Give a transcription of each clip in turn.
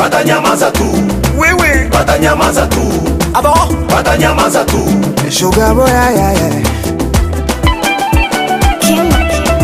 watanyamaza tu, wewe watanyamaza tu, abo watanyamaza tu. sugar boy yeah, yeah, yeah. King.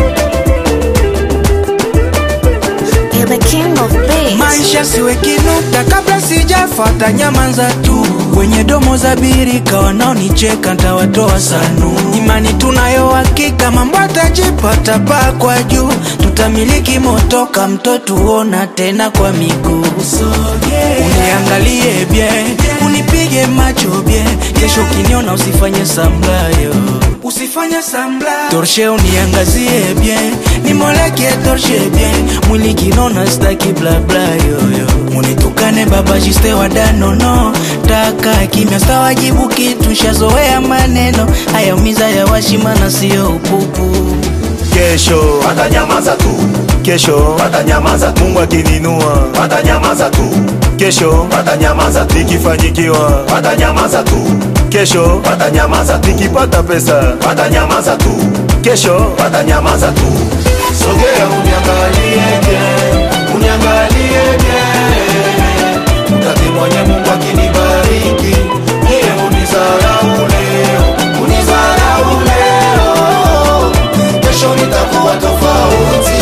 You're the king of bass. maisha siwe kinuta kabla sijafata nyamanza tu wenye domo za birika wanaonicheka ntawatoa sanu imani tunayo hakika mambo atajipata paa kwa juu tutamiliki motoka mtoto uona tena kwa miguu uniangalie bye unipige macho bye kesho ukiniona usifanye samlayo usifanye samla torshe uniangazie bien nimoleke torshe bien mwili kinona staki blabla yoyo munitukane baba jiste wadanono taka kimya stawajibu kitu shazoea maneno hayaumiza ya washimana siyo upupu Kesho watanyamaza tu, kesho watanyamaza tu, Mungu akininua watanyamaza tu, kesho watanyamaza tu, nikifanyikiwa watanyamaza tu, kesho watanyamaza tu, nikipata pesa watanyamaza tu, kesho watanyamaza tu. Sogea uniangalie bien, uniangalie bien, mtaki mwenye Mungu akinibariki, niye unisahau leo, unisahau leo, kesho nitakuwa tofauti.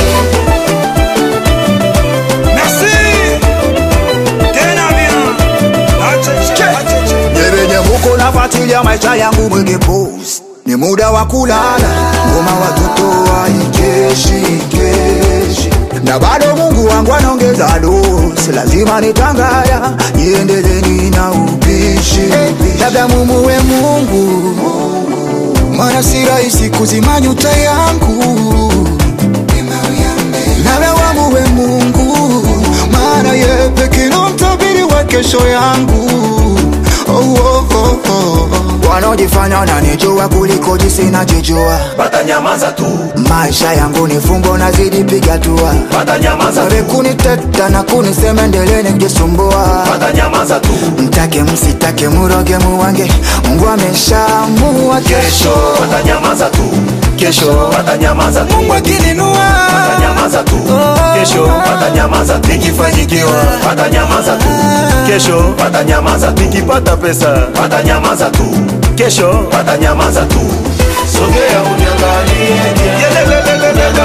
merci tena bien Nyebenye muko nafuatilia maisha yangu mwenge post ni muda wa kulala, ngoma watoto waikeshi keshi, na bado Mungu wangu anaongeza dosi, lazima nitangaya niendeleni na upishi, labda mumuwe Mungu, maana si rahisi kuzima nyuta yangu, labda wamuwe Mungu, maana ye pekee ndo mtabiri wa kesho yangu oh, oh, oh, oh. wanaojifanya wananijua kuliko jinsi najijua Watanyamaza tu, maisha yangu ni fumbo nazidi piga tua watanyamaza Wale tu, kuniteta na kunisema endeleni kujisumbua watanyamaza tu, mtake msitake muroge muwange mungu ameshaamua kesho watanyamaza tu, kesho watanyamaza tu, mungu akininua watanyamaza tu, kesho watanyamaza tu, nikifanyikiwa watanyamaza tu, kesho watanyamaza tu, nikipata pesa watanyamaza tu, kesho watanyamaza tu. Sogea uniangalie bien.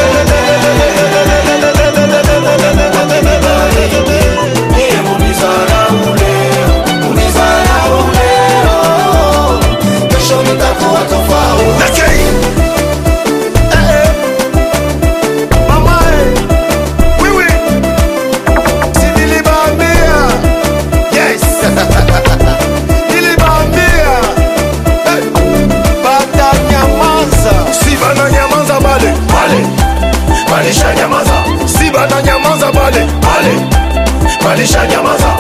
Niye unisahau leo, unisahau leo, kesho nitakuwa tofauti. wewe Si niliwaambia? Yes. Niliwaambia. Hey. Batanyamaza. Si bananyamaza bale. Bale. Balishanyamaza. Si bananyamaza bale. Bale. Balishanyamaza.